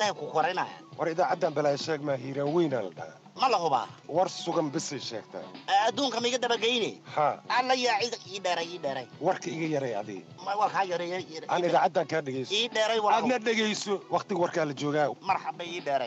dhahe ku korinaya war idaacaddan balaa sheeg maa hiiraan weynaa la dhahaa ma la hubaa war sugan bisay sheegtaa adduunka ma iga dabageyne haa alla yaa cid ii dheeray ii dheeray warka iga yaray adii Ma- waa kaa yareeya aan idaacaddan kaa dhegayso ii dheeray waa aadna dhegayso wakhtiga warkaa la joogaa marxaba ii dheeray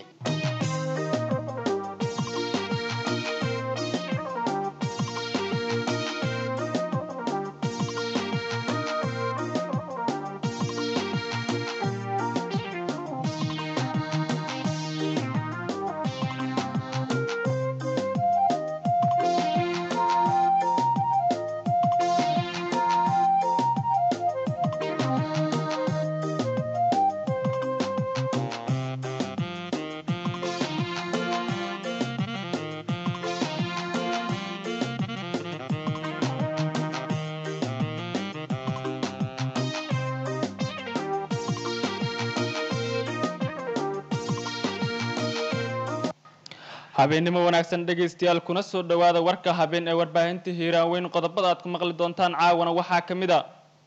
habeennimo wanaagsan dhegaystayaal kuna soo dhowaada warka habeen ee warbaahinta hiiraan weyn qodobada aad ku maqli doontaan caawana waxaa ka mid a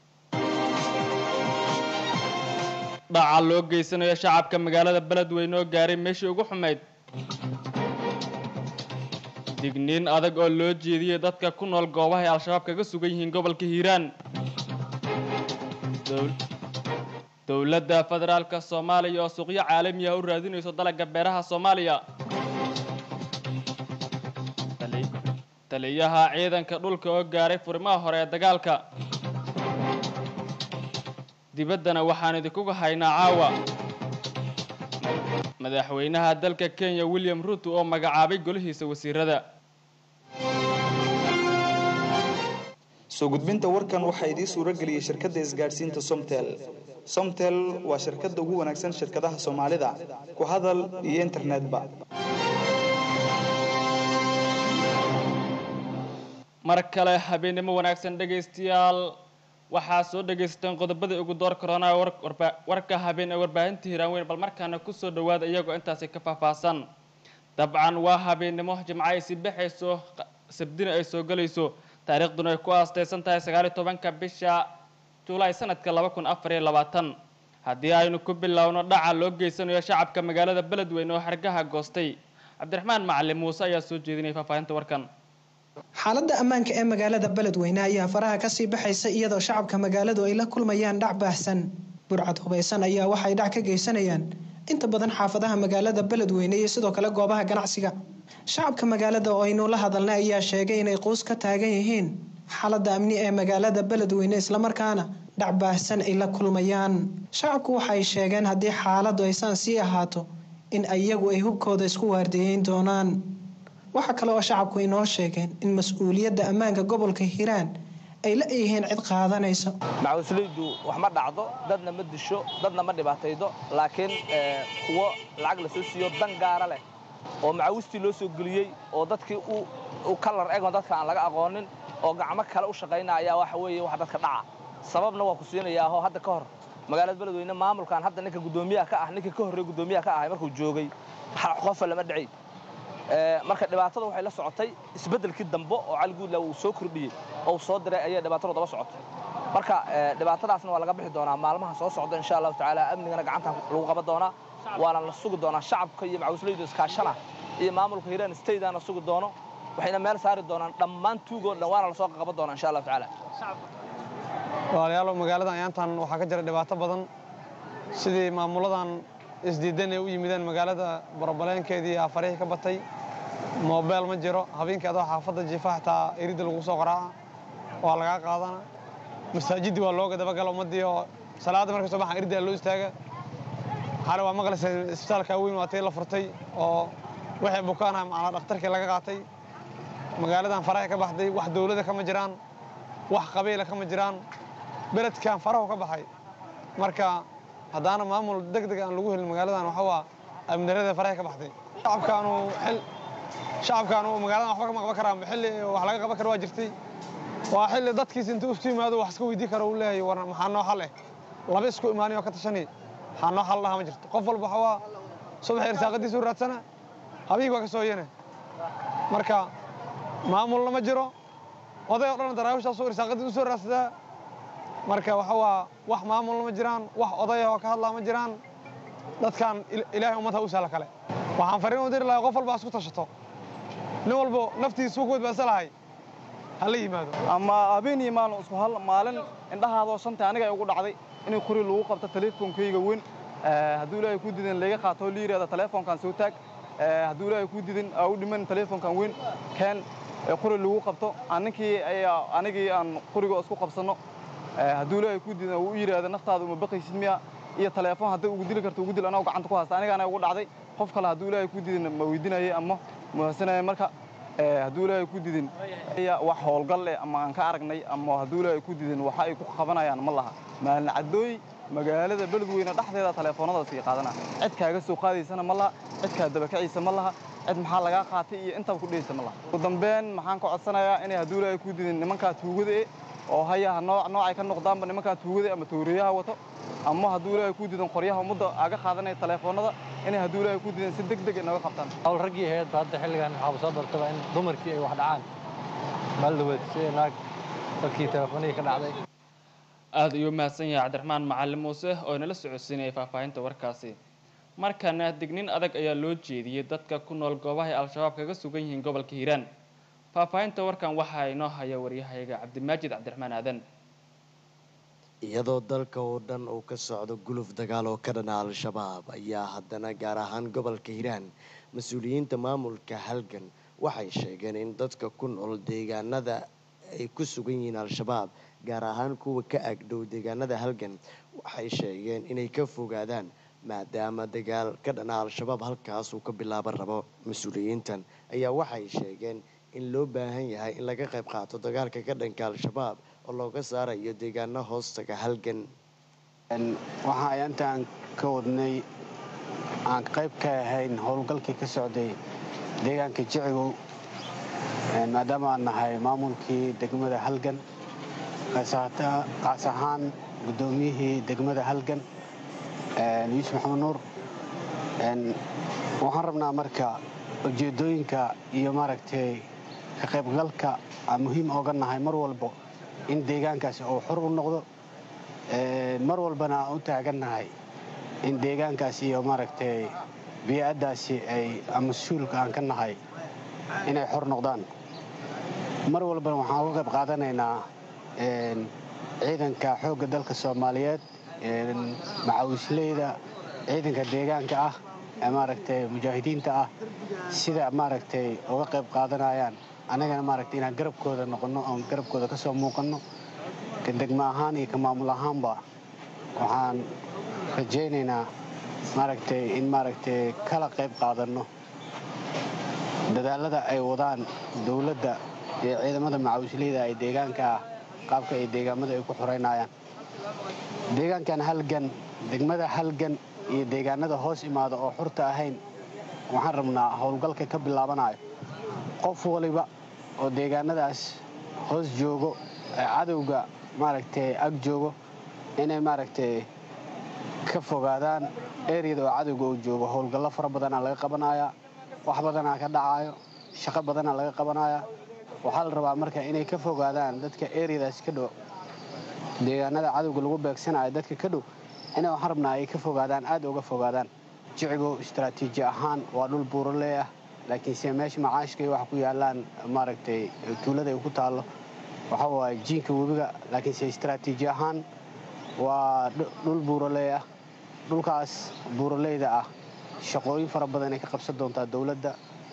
dhaca loo geysanayo shacabka magaalada beledweyne oo gaaray meeshii ugu xumayd digniin adag oo loo jeediyey dadka ku nool goobaha ay al-shabaab kaga sugan yihiin gobolka hiiraan Dowl- dowladda federaalka soomaaliya oo suuqyo caalami ah u raadinayso dalagga beeraha soomaaliya Tali- taliyaha ciidanka dhulka oo gaaray furimaha hore ee dagaalka dibaddana waxaan idinkuga haynaa caawa madaxweynaha dalka kenya william ruto oo magacaabay golihiisa wasiirada soo gudbinta warkan waxaa idiin suuro geliyey shirkadda isgaadhsiinta somtel somtel waa shirkadda ugu wanaagsan shirkadaha soomaalida ku hadal iyo internetba mar kale habeennimo wanaagsan dhegaystayaal waxaa soo dhegaysateen qodobadii ugu door korona warka habeen ee warbaahinta hiiraan weyn bal markaana kusoo dhowaada iyagoo intaasi ka faahfaahsan dabcan waa habeennimo jimco ay si baxayso qa- sabdina ay soo gelayso taariikhduna ay ku aastaysan tahay sagaaliyo tobanka bisha julaay sanadka laba kun afar iyo labaatan haddii aynu ku bilowno dhaca loo geysanayo shacabka magaalada beledweyne oo xargaha goostay cabdiraxmaan macalin muuse ayaa soo jeedinaya faahfaahinta warkan xaaladda ammaanka ee magaalada beledweyne ayaa faraha kasii baxaysa iyadoo shacabka magaaladu ay la kulmayaan dhac baahsan burcad hubaysan ayaa waxay dhac ka geysanayaan inta badan xaafadaha magaalada beledweyne iyo sidoo kale goobaha ganacsiga shacabka magaalada oo aynu la hadalnay ayaa sheegay inay quus ka taagan yihiin xaaladda amni ee magaalada beledweyne islamarkaana dhac baahsan ay la kulmayaan shacabku waxay sheegeen haddii xaaladdu aysaan sii ahaato in iyagu ay hubkooda isku waardiyeyn doonaan waxaa kale oo shacabku inoo sheegeen in mas-uuliyadda ammaanka gobolka hiiraan ay la yihiin cid qaadanayso macawislaydu wax ma dhacdo dadna ma disho dadna ma dhibaataydo laakiin eh, kuwo lacag la soo siiyo dan gaara leh oo macawistii loo soo geliyey oo dadkii u u kalar egon dadka aan laga aqoonin oo gacmo kale u shaqaynaya ayaa waxa weeye wax dadka dhaca sababna waa ku siinayaa oo hadda ka hor magaalada beledweyne maamulkan hadda ninka guddoomiyaha ka ah ninka ka horreey guddoomiyaha ka ahay markuu joogay hal qofa lama dhicay Ee, marka dhibaatada waxay la socotay isbeddelkii dambe oo cali guudla uu soo kordhiyey oo uu soo diray ayay dhibaatadu daba socotay marka ee, dhibaatadaasna waa laga bixi doonaa maalmaha soo socda insha allahu tacaala amnigana gacanta lagu qaban doonaa waana la sugi doonaa shacabka iyo macawislaydu iskaashana iyo maamulka hiiraan stateana sugi doono waxayna meel saari doonaan dhammaan tuugoo dhan waana lasoo qaban doonaa insha allahu tacaala walaalayaal magaaladan ayaantan waxaa ka jira dhibaato badan sidii maamuladan isdiidan ay u yimideen magaalada borobaleenkeedii afarihii ka batay moobeel ma jiro habeenkii adoo xaafadda jiifa xitaa iridda lagu soo qaraaca waa lagaa qaadana masaajiddii waa looga dabagala ummaddii oo salaadda markay soo baxaan iriddaa loo istaaga xale waa maqlaysa isbitaalka weyn waa tii la furtay oo waxay bukaanaha macnaa dhakhtarkii laga qaatay magaaladan faraha ka baxday wax dowladda kama jiraan wax qabiila kama jiraan beledkan farahu ka baxay marka haddaana maamul deg deg aan lagu helin magaaladan waxa waa amnidarada faraha ka baxday shacabkaanu xil shacabkaanu magaaladan waxba kama qaban karaan xilli wax laga qaban karo waa jirtay waa xilli dadkiisa intuu isu yimaado wax iska weydii karo uu leeyahay war maxaa noo xal eh laba isku imaanay oo ka tashanay maxaa noo xal dhaha ma jirto qof walba waxa waa subax irsaaqadiisa u raadsana habeenkii waa ka soo yene marka maamulna ma jiro oday oo dhan daraawishaasuu irsaaqadii u soo raadsadaa marka waxa waa wax maamulna ma jiraan wax odayah oo ka hadlaa ma jiraan dadkan ilaahay ummadha u sahla kale waxaan fariin u diri lahay qof walba isku tashato nin walbo naftiisa ku badbaadsan lahay ha la yimaado ama habeen iyo maalin isku hal maalin indhahaadoo shantay aniga ay ugu dhacday inay qori lagu qabto teleefonkayga weyn hadduu ilaahay ku didin laga qaato la yidhahda teleefonkan soo taag hadduu ilaahay ku didin aa u dhiman teleefonkan weyn keen qori lagu qabto ninkii anigii aan qoriga isku qabsanno hadduu ilaahay ku didin uu yidhaahda naftaada uma baqaysid miya iyo teleefon hadday ugu dili karto ugu dil anagoo gacanta ku haysta anigaana ugu dhacday qof kale hadduu ilaahay ku didin ma weydiinayay ama muhasanayay marka hadduu ilaahay ku didin wax howlgal leh ama aan ka aragnay ama hadduu ilaahay ku didin waxa ay ku qabanayaan ma laha maalin caddooy magaalada beledweyne dhexdeeda teleefoonadaas ii qaadana cid kaaga soo qaadaysana ma laha cid kaa dabakaciisa ma laha cid maxaa lagaa qaatay iyo intaba ku dhehaysa ma laha ugu dambeyn maxaan ka codsanayaa inay hadduu ilaahay ku didin nimankaa tuugada e oo hayaha nooc noocay ka noqdaanba nimankaa tuugada ama tawriyaha wato ama hadduu ilaahay ku didan qoryaha ummadda aga qaadanaya teleefoonada inay hadduu ilaahay ku didan si deg deg inaga qabtaan hawl raggii ahayd hadda xilligan waxaaba soo dartaba in dumarkii ay wax dhacaan maaldaweed sida naag dadkii teleefoonihii ka dhacday aada ayuu mahadsan yahay cabdiraxmaan macalin muuse oo inala socodsiinayay faahfaahinta warkaasi markana dignin adag ayaa loo jeediyey dadka ku nool goobahay al-shabaab kaga sugan yihiin gobolka hiiraan faahfaahinta warkan waxaa inoo haya waryahayaga cabdimaajid cabdiraxmaan aadan iyadoo dalka oo dhan uu ka socdo guluf dagaal oo ka dhana al-shabaab ayaa haddana gaar ahaan gobolka hiiraan mas-uuliyiinta maamulka halgan waxay sheegeen in dadka ku nool deegaanada ay ku sugan yihiin al-shabaab gaar ahaan kuwa ka agdhow deegaanada halgan waxay sheegeen inay ka fogaadaan maadaama dagaal ka dhana al-shabaab halkaas uu ka bilaaban rabo mas-uuliyiintan ayaa waxay sheegeen in loo baahan yahay in laga qayb qaato dagaalka ka dhanka al-shabaab oo looga saarayo deegaano hoostaga halgan waxa ay intaan ka wadnay aan qayb ka ahayn howlgalkii ka socday deegaanka jicigow maadaama aan nahay maamulkii degmada halgan qaas ahaan guddoomiyihii degmada halgan yuusuf maxamed nuur waxaan rabnaa marka ujeeddooyinka iyo maaragtay ka qaybgalka aan muhiim ooga nahay mar walbo in deegaankaasi uu xor u noqdo mar walbana aan u taagannahay in deegaankaasi iyo maaragtay bii'addaasi ay mas-uulka aan ka nahay inay xor noqdaan mar walbana waxaan uga qayb qaadanaynaa ciidanka xoogga dalka soomaaliyeed macawisleyda ciidanka deegaanka ah ee maaragtay mujaahidiinta ah sida maaragtay uga qayb qaadanayaan annagana maaragtay inaan garabkooda noqonno oon garabkooda ka soo muuqanno ka degmo ahaan iyo ka maamul ahaanba waxaan rajaynaynaa maaragtay in maaragtay kala qayb qaadanno dadaalada ay wadaan dowladda iyo ciidamada macawisleyda ay deegaanka ah qaabka ay deegaamada ay ku xoraynayaan deegaankan halgan degmada halgan iyo deegaanada hoos imaada oo xurta ahayn waxaan rabnaa howlgalka ka bilaabanayo qof waliba oo deegaanadaas hoos joogo ee cadowga maaragtay ag joogo inay maaragtay ka fogaadaan eriyada oo cadowga uu joogo howlgallo fara badanaa laga qabanayaa wax badanaa ka dhacayo shaqo badanaa laga qabanayaa waxaa la rabaa marka inay ka fogaadaan dadka eriyadaas ka dhow deegaanada cadowga lagu beegsanayo dadka ka dhow inay waxaan rabnaa ay ka fogaadaan aad uga fogaadaan jicigo istaraatiiji ahaan waa dhul buuraley ah laakiinse meesha macaashka iyo waxa ku yaalaan maaragtay tuulada ay ku taallo waxa waaye jiinka webiga laakiinse istaraatiiji ahaan waa dhul buuraley ah dhulkaas buuraleyda ah shaqooyin fara badan ay ka qabsan doontaa dowladda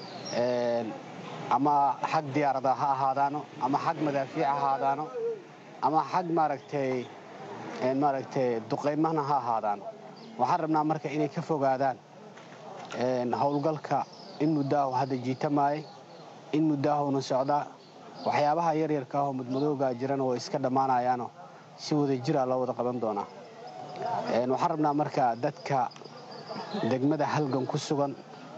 ama xag diyaarada ha ahaadaano ama xag madaafiic ha ahaadaano ama xag maaragtay maaragtay duqaymahna ha ahaadaano waxaan rabnaa marka inay ka fogaadaan howlgalka in muddaahu hadda jiitamaayay in muddaahuna socdaa waxyaabaha yaryarka ahoo mudmadoogaa jirana way iska dhammaanayaano si wada jiraa loo wada qaban doonaa waxaan rabnaa marka dadka degmada halgan ku sugan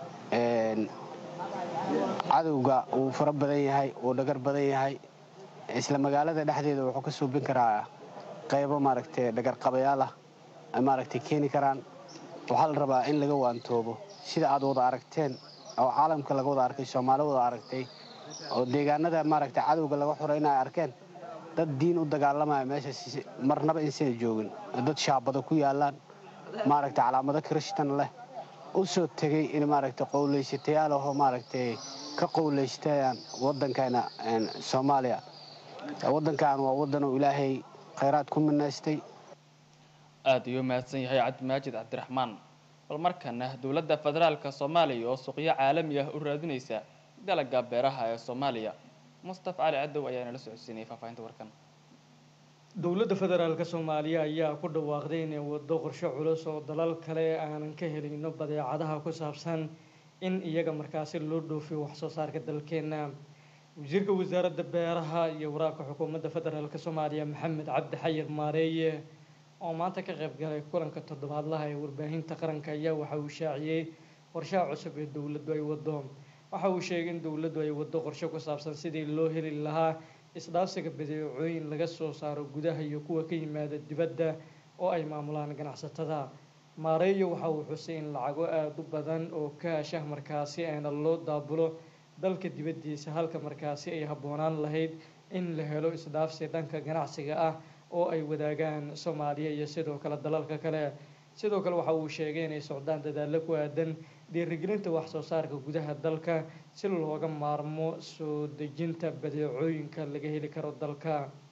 cadowga uu fara badan yahay uu dhagar badan yahay isla magaalada dhexdeeda wuxuu ka suubin karaa qaybo maaragtay dhagarqabayaal ah ay maaragtay keeni karaan waxaa la rabaa in laga waantoobo sida aad wada aragteen oo caalamka laga wada arkay soomaali wada aragtay oo deegaanada maaragtay cadowga laga xoraynayo arkeen dad diin u dagaalamaya meeshaas marnaba insana joogin dad shaabado ku yaalaan maaragtay calaamado kirishtan leh u soo tegey in maaragtay qowlaysatayaal ahoo maaragtay ka qowlaystaan waddankeena soomaaliya waddankan waa waddan uu ilaahay khayraad ku minaystay aada ayuu mahadsan yahay cabdimaajid cabdiraxmaan bal markana dowladda federaalka soomaaliya oo suuqyo caalami ah u raadinaysa dalagga beeraha ee soomaaliya mustafa cali cadow ayaa nala socodsiinayay faahfaahinta warkan dowladda federaalka soomaaliya ayaa ku dhawaaqday inay waddo qorshe culus oo dalal kale aanan ka helayno badeecadaha ku saabsan in iyaga markaasi loo dhoofiyo waxsoo saarka dalkeena wasiirka wasaaradda beeraha iyo waraabka xukuumadda federaalka soomaaliya maxamed cabdi xayir maareeye oo maanta ka qayb galay kulanka toddobaadlaha ee warbaahinta qaranka ayaa waxa uu shaaciyey qorshaha cusub ee dowladdu ay waddo waxa uu sheegay in dowladdu ay waddo qorshe ku saabsan sidii loo heli lahaa isdhaafsiga badeecooyin laga soo saaro gudaha iyo kuwa ka yimaada dibadda oo ay maamulaan ganacsatada maareeyo waxa uu xusay in lacago aada u badan oo kaashah markaasi ayna loo daabulo dalka dibaddiisa halka markaasi ay habboonaan lahayd in la helo isdhaafsi dhanka ganacsiga ah oo ay wadaagaan soomaaliya iyo sidoo kale dalalka kale sidoo kale waxa uu sheegay inay socdaan dadaallo ku aadan dhiirigelinta wax soo saarka gudaha dalka si looga maarmo soo dejinta badeecooyinka laga heli karo dalka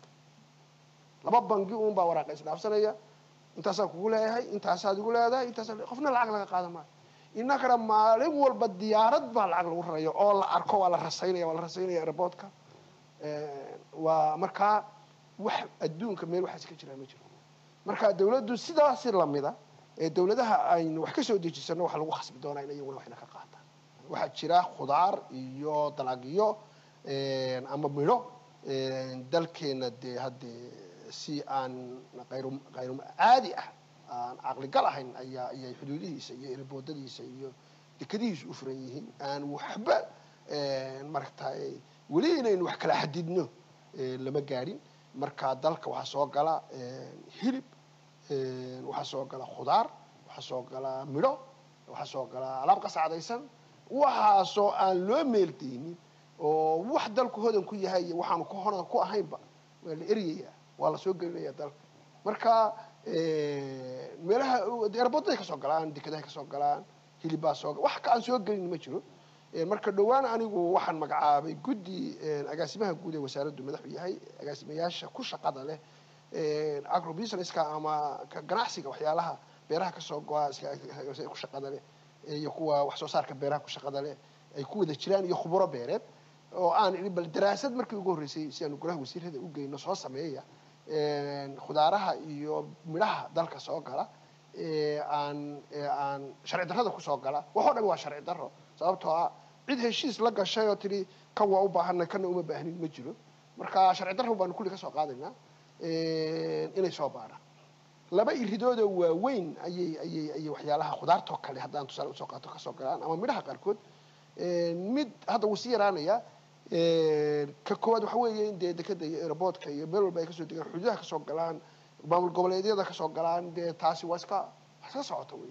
laba bangi uun baa waraaqa isdhaafsanaya intaasaan kugu leeyahay intaasaad igu leedahay intaasa qofna lacag laga qaadan maayo innakana maalin walba diyaarad baa lacag lagu raraya oo la arko waa la rasaynaya waa la rasaynaya airportka waa markaa wax adduunka meel waxaas ka jiraa ma jiro marka dawladdu sidaasi lamida ee dawladaha aynu wax ka soo dejisano waxa lagu khasbi doonaa in iyaguna waxna ka qaataan waxaa jira khudaar iyo dalagyo ama midho dalkeena dee haddee si aan qayru qayru caadi ah aan caqligal ahayn ayaa ayay xuduudihiisa iyo erboodadiisa iyo dekadihiisa u furan yihiin aan waxba maaragtay weli inaynu wax kala xadidno lama gaadhin marka dalka waxaa soo gala hilib waxaa soo gala khudaar waxaa soo gala midho waxaa soo gala alaab qasacdaysan waxaasoo aan loo meeldaynin oo wax dalku hodan ku yahay iyo waxaanu ku hodan ku ahaynba waa la eryayaa waa la soo gelinaya dalka marka meelaha erboodaday kasoo galaan dekadahay kasoo galaan hilibbaa soo wax ka aan soo gelin ma jiro marka dhowaan anigu waxaan magacaabay guddi agaasimaha guud ee wasaaraddu madaxu yahay agaasimayaasha ku shaqada leh agrobusinesska ama ganacsiga waxyaalaha beeraha kasoo go-a ku shaqada leh iyo kuwa wax soo saarka beeraha ku shaqada leh ay ku wada jiraan iyo khuburo beereed oo aan idhi bal daraasad markii ugu horreysay si aanu golaha wasiirada u geyno soo sameeya khudaaraha iyo midhaha dalka soo gala aan aan sharci darrada kusoo gala waxoo dhan waa sharci darro sababtoo ah cid heshiis la gashay oo tidhi kan waa u baahanay kana uma baahnin ma jiro marka sharci darro baanu kulli ka soo qaadaynaa inay soo baaraan laba iridoodoo waaweyn ayay ayay ayay waxyaalaha khudaartoo kale haddaan tusaale usoo qaato kasoo galaan ama midhaha qaarkood mid hadda wuu sii yaraanaya ka koowaad waxa weeye in dee dekada iyo airboodka iyo meel walba ay kasoo degaan xuduudaha kasoo galaan maamul goboleedyada kasoo galaan dee taasi waa iska wax iska socota wey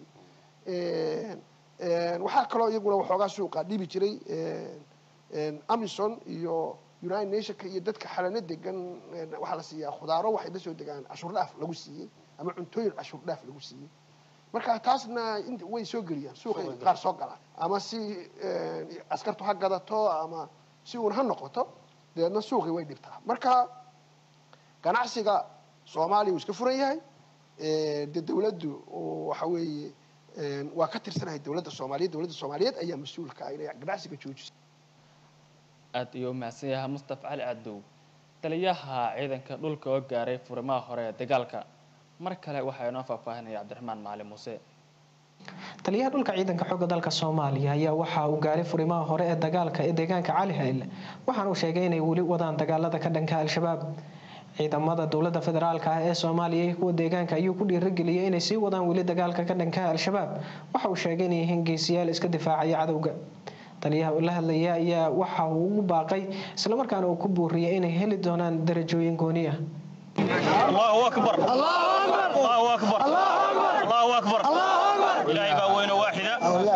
waxaa kaloo iyaguna waxoogaa suuqa dhibi jiray amison iyo united nationka iyo dadka xalano degan waxaa la siiyaa khudaaro waxay la soo degaan cashuur dhaaf lagu siiyey ama cuntooyin cashuur dhaaf lagu siiyey marka taasna way soo geliyaan suuqay qaar soo galaan ama si askartu ha gadato ama si uun ha noqoto dabeedna suuqii way dhibtaa marka ganacsiga soomaaliya wuu iska furan yahay dee dawladdu waxa weeye waa ka tirsanahay dawladda soomaaliyeed dawladda soomaaliyeed ayaa mas-uulka ah inay ganacsiga joojiso aada ayuu umahadsan yahay mustafa cali cadow taliyaha ciidanka dhulka oo gaaray furimaha hore ee dagaalka mar kale waxaa inoo faahfaahinaya cabdiraxmaan macalin muuse taliyaha dhulka ciidanka xooga dalka soomaaliya ayaa waxa uu gaaray furimaha hore ee dagaalka ee deegaanka cali hayle waxaana uu sheegay inay weli wadaan dagaalada ka dhanka al-shabaab ciidamada dowlada federaalka ah ee soomaaliya iyo kuwa deegaanka ayuu ku dhiirageliyay inay sii wadaan weli dagaalka ka dhanka al-shabaab waxa uu sheegay inay yihiin geesiyaal iska difaacaya cadowga taliyaha la hadlaya ayaa waxa uu ugu baaqay islamarkaana uu ku buuriyay inay heli doonaan darajooyin gooni ah الله أكبر الله أكبر الله أكبر الله أكبر إلهي باوين واحدة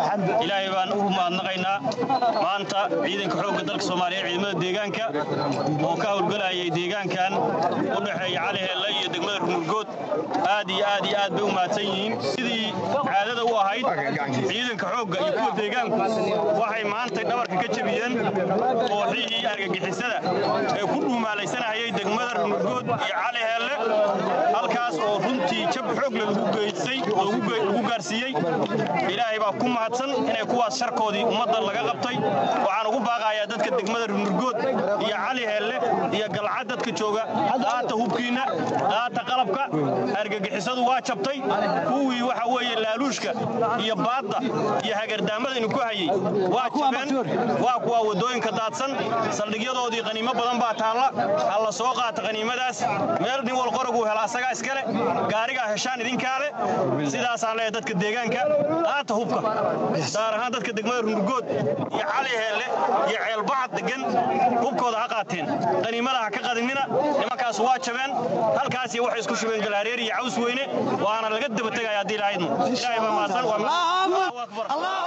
ilaahay baan ugu mahadnaqaynaa maanta ciidanka xoogga dalka soomaaliya ciidamada deegaanka oo ka howlgalayay deegaankan u dhexeeya cali heelle iyo degmada rumurgood aad iyo aad iyo aad bay u mahadsan yihiin sidii caadada u ahayd ciidanka xoogga iyo kuwa deegaanku waxay maantay dhabarka ka jebiyeen kooxihii argagixisada ee ku dhuumaalaysanahayay degmada rumurgood iyo cali heelle halkaas oo runtii jab xoogle lagu geysay lagu gaarsiiyey ilaahay baa ku mahadsan inay kuwaas sharkoodii ummadda laga qabtay waxaan ugu baaqayaa dadka degmada rumurgood iyo cali heelle iyo galcad dadka jooga qaata hubkiinna qaata qalabka argagixisadu waa jabtay kuwii waxa weeye laaluushka iyo baadda iyo hagardaamada inu ku hayay waa jabeen waa kuwa waddooyinka daadsan saldhigyadoodii qaniimo badan baa taalla ha la soo qaata qaniimadaas meel nin wal qoraguu hela asagaa iskale gaarigaa heshaan idinkaa leh sidaasaan leeyahay dadka deegaanka qaata hubka gaar ahaan dadka degmada rumurgood iyo cali heelle iyo ceelbacad degan hubkooda ha qaateen qaniimada ha ka qadinina nimankaas waa jabeen halkaasi waxay isku shubeen galaareer iyo caws weyne waana laga daba tegaya haddii ilahaydmo ilaahay baa mahadsan waa akbar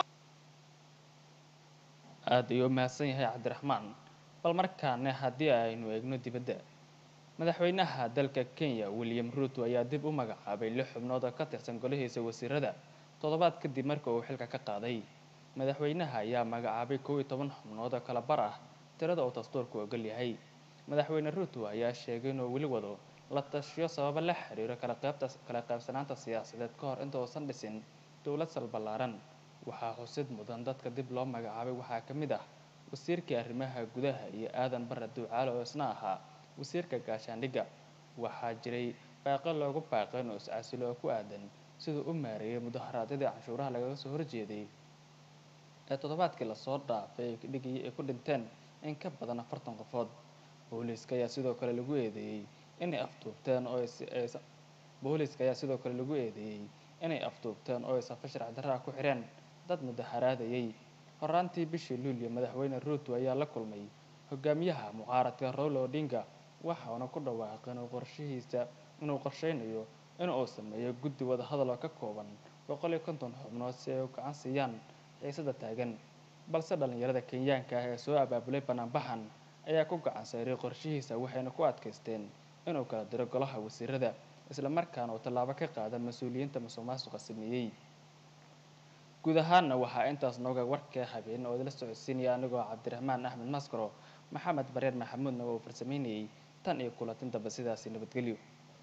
aad ayuu u mahadsan yahay cabdiraxmaan bal markaana haddii aynu eegno dibadda madaxweynaha dalka kenya william ruuto ayaa dib u magacaabay lix xubnood oo ka tirsan golihiisa wasiirada toddobaad kadib marka uu xilka ka qaaday madaxweynaha ayaa magacaabay kow iyo toban xubnood oo kala bar ah tirada uu dastuurku ogol yahay madaxweyne ruuto ayaa sheegay inuu weli wado la tashiyo sababo la xiriiro kala qaybta kala qaybsanaanta siyaasadeed ka hor inta uusan dhisin dowlad salballaaran waxaa xusid mudan dadka dib loo magacaabay waxaa ka mid ah wasiirkii arrimaha gudaha iyo aadan barre duucaale oo isna ahaa wasiirka gaashaandhigga waxaa jiray baaqo loogu baaqay inuu iscasilo oo ku aadan siduu u maareeyay mudaharaadyadii canshuuraha lagaga soo horjeeday ee toddobaadkii lasoo dhaafay ay dhigayay ay ku dhinteen in ka badan afartan qofood booliiska ayaa sidoo kale lagu eedeeyey inay afduubteen oo booliiska ayaa sidoo kale lagu eedeeyey inay afduubteen oo ay safo sharci darraa ku xireen dad mudaharaadayay horaantii bishii luulyo madaxweyne ruuto ayaa la kulmay hogaamiyaha mucaaradka rowlo odinga waxauna ku dhawaaqay inuu qorshihiisa inuu qorsheynayo in uu sameeyo guddi wadahadal oo ka kooban boqol iyo konton xubnood si ay u gacan siiyaan xiisada taagan balse dhallinyarada kenyaanka ah ee soo abaabulay banaanbaxan ayaa ku gacan sayray qorshihiisa waxayna ku adkaysteen inuu kala diro golaha wasiirada isla markaana uu tallaabo ka qaada mas-uuliyiinta musuq maasuqa sameeyey guud ahaanna waxaa intaas nooga warka habeen oo idila socodsiinaya anigoo cabdiraxmaan axmed maskaro maxamed bareer maxamuudna uu farsameynayay tan iyo kulatin dambe sidaasi nabadgelyo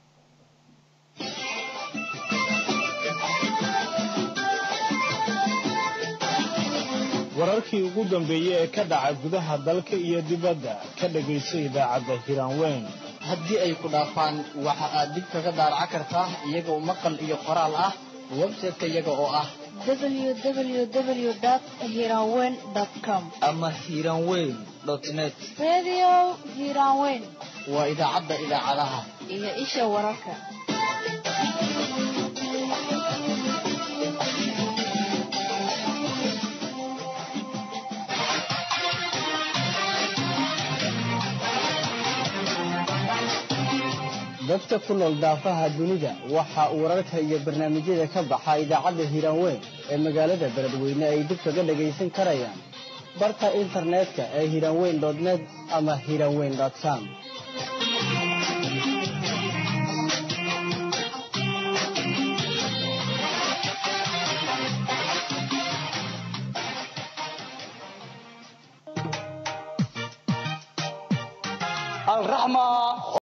wararkii ugu dambeeyey ee ka dhaca gudaha dalka iyo dibadda ka dhegayso idaacadda hiraanweyn haddii ay ku dhaafaan waxa aad dib kaga daaraca kartaa iyagoo maqal iyo qoraal ah website-ka iyaga oo ah www.hiranweyn.com ama hiranweyn net Radio Hiranweyn waa idaacadda idaacadaha iyo isha wararka. dadka ku nool daafaha dunida waxa uu wararka iyo barnaamijyada ka baxa idaacadda hiranweyn ee magaalada beledweyne ay dib kaga dhagaysan karayaan barta internetka ee hiranweyn net ama hiranweyn com الرحمة